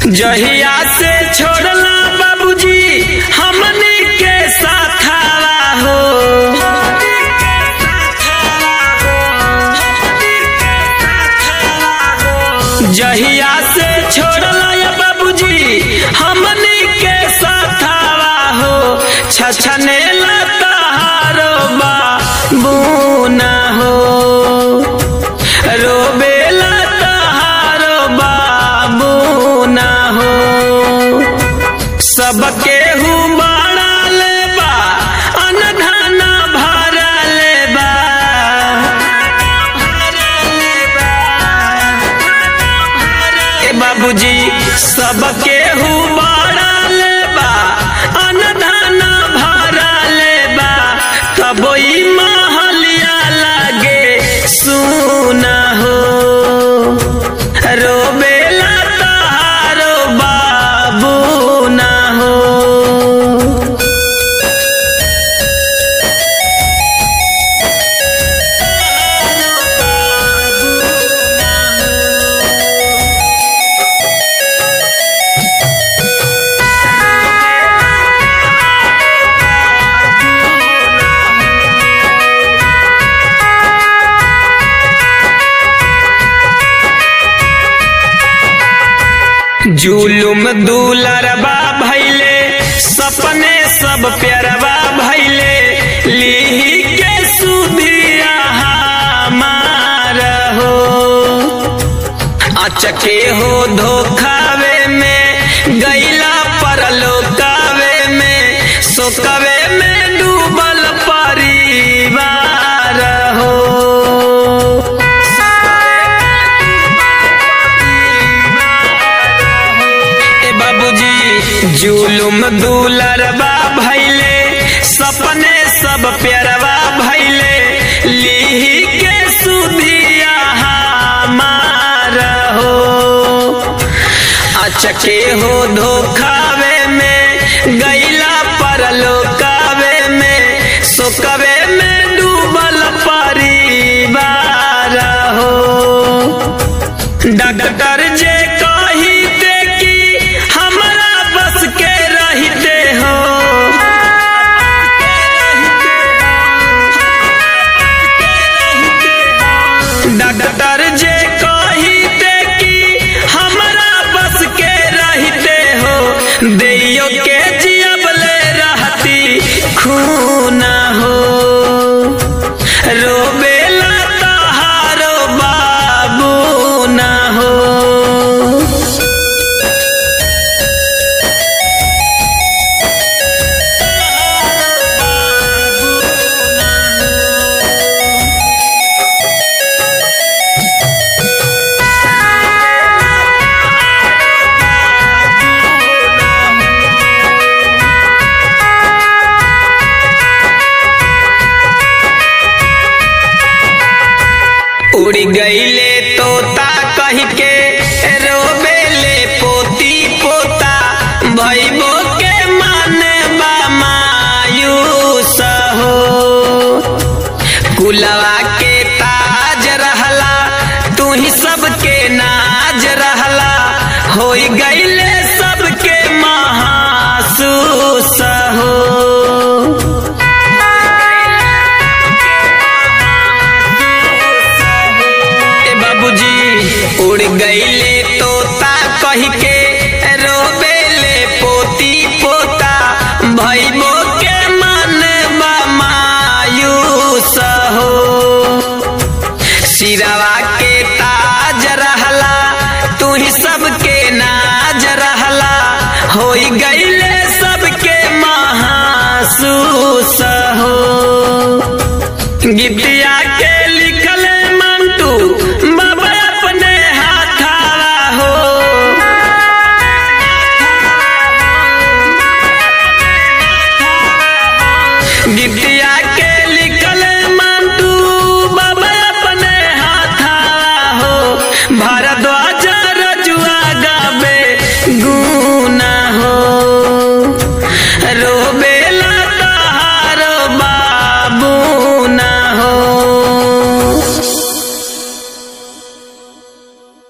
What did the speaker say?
जहिया से छोड़ला बाबूजी हमने के साथावा हो जहिया से छोड़ला या बाबूजी हमने के साथावा हो छछने लतारो बाबूना हो रोबेला तहारो बाबू ना हो सबके हु बाड़ा लेबा अनधना भरा लेबा ए बाबूजी सबके हु बाड़ा लेबा अनधना भरा लेबा तब ई महलिया लागे सुना हो रोबेला तहारो बाबू ना हो जुलुम दुलरबा भैले सपने सब प्यारबा भैले लीही के सुधिया हमार हो अचके हो धोखावे में गैला परलोकावे में सोकवे में डूबल परिवार हो ए बाबूजी जुलुम दुलरबा भैले सपने सब प्यारबा भैले लीही के सुधिया हमार हो अचके हो धोखावे में गैला परलोकावे में सोकवे में डूबल परिवार हो डॉक्टर जे कहिते कि हमरा बस के रहते हो डॉक्टर जे कहिते कि हमरा बस के रहते हो दैयो के जियबले रहती खूना हो रोबेला तहारो बाबू ना हो उड़ गईले तोता कह के रोबेले पोती पोता भैबो के मन बा मायूस हो कुलवा के ताज रहला तू ही सबके नाज रहला हो गईले सबके महासूस हो ए बाबूजी उड़ गईले तोता कह के रोबेले पोती पोता भैबो के मन बा मायूस हो सिरवा के ताज रहला तू ही सबके नाज रहला हो गईले सबके महासूस हो गीतिया के लिखल मंटू बाबा अपने हाथावा हो गीतिया के लिखल मंटू बाबा अपने हाथावा हो भारद्वाज रजुआ गावे गुना हो रोबे